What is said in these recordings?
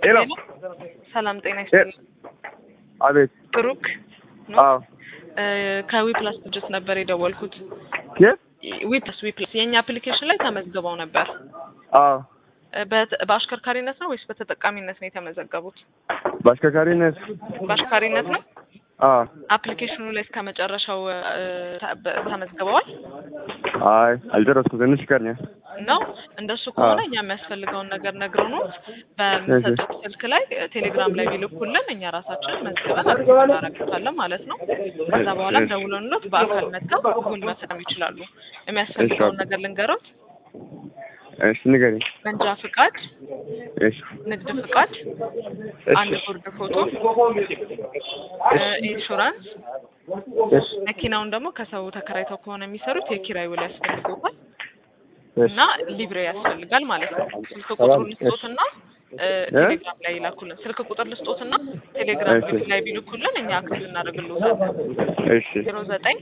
ሄሎ ሰላም ጤና ይስጥልኝ። አቤት ብሩክ ነው? አዎ ከዊፕላስ ድርጅት ነበር የደወልኩት። የት ዊፕላስ ዊፕላስ የእኛ አፕሊኬሽን ላይ ተመዝግበው ነበር። አዎ በት- በአሽከርካሪነት ነው ወይስ በተጠቃሚነት ነው የተመዘገቡት? በአሽከርካሪነት በአሽከርካሪነት ነው። አዎ አፕሊኬሽኑ ላይ እስከ መጨረሻው እ፣ ተ- በ- ተመዝግበዋል አይ አልደረስኩም ትንሽ ይቀረኛል ነው። እንደሱ ከሆነ አዎ። እኛ የሚያስፈልገውን ነገር ነግረውኖት በምሰጡት ስልክ ላይ እ፣ ቴሌግራም ላይ ቢልኩልን እኛ ራሳችን መዝግበን አክቲቭ እናደርጋለን ማለት ነው። ከዛ በኋላ እሺ። ደውለንሎት በአካል መጥተው ውል መፈጸም ይችላሉ። የሚያስፈልገውን እሺ። ነገር ልንገሮት። እሺ ንገሪኝ መንጃ ፍቃድ፣ እሺ ንግድ ፍቃድ፣ አንድ እሺ ጉርድ ፎቶ፣ እ፣ ኢንሹራንስ እሺ መኪናውን ደግሞ ከሰው ተከራይተው ከሆነ የሚሰሩት የኪራይ ውል ያስፈልጎታል እሺ እና ሊብሬ ያስፈልጋል ማለት ነው። ስልክ ቁጥሩ ልስጦትና እ፣ ቴሌግራም ላይ ይላኩልን። ስልክ ቁጥር ልስጦትና ቴሌግራም እሺ። ላይ ቢልኩልን እኛ አክቲቭ እናደርግልዎታለን። እሺ ዜሮ ዘጠኝ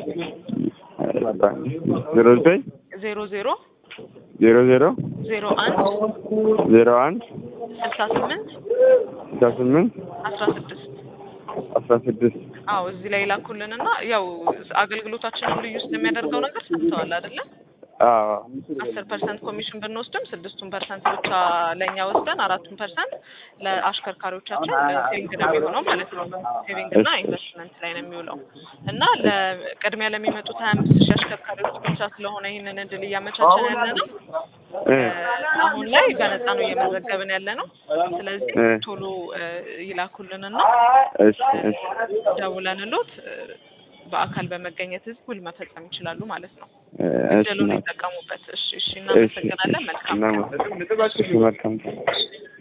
ዜሮ ዘጠኝ ዜሮ ዜሮ ዜሮ ዜሮ ዜሮ አንድ ዜሮ አንድ ስልሳ ስምንት ስልሳ ስምንት አስራ ስድስት አስራ ስድስት አዎ እዚህ ላይ ይላኩልንና ያው አገልግሎታችንን ልዩ ስለሚያደርገው ነገር ሰምተዋል አይደለም? አዎ አስር ፐርሰንት ኮሚሽን ብንወስድም ስድስቱን ፐርሰንት ብቻ ለእኛ ወስደን አራቱን ፐርሰንት ለአሽከርካሪዎቻችን ሴቪንግ ነው የሚሆነው ማለት ነው። ሴቪንግ እና ኢንቨስትመንት ላይ ነው የሚውለው እና ለቅድሚያ ለሚመጡት ሀያ አምስት ሺህ አሽከርካሪዎች ብቻ ስለሆነ ይህንን እድል እያመቻቸን ያለ ነው። እ አሁን ላይ በነፃ ነው እየመዘገብን ያለ ነው። ስለዚህ እ ቶሎ እ፣ ይላኩልንና እሺ እሺ ደውለንሎት እ፣ በአካል በመገኘት ህዝብ ውል መፈጸም ይችላሉ ማለት ነው። እ፣ እሺ እድሉን ና- ይጠቀሙበት። እሺ፣ እሺ፣ እሺ እናመሰግናለን። መልካም እናመሰግናለን። እሺ መልካም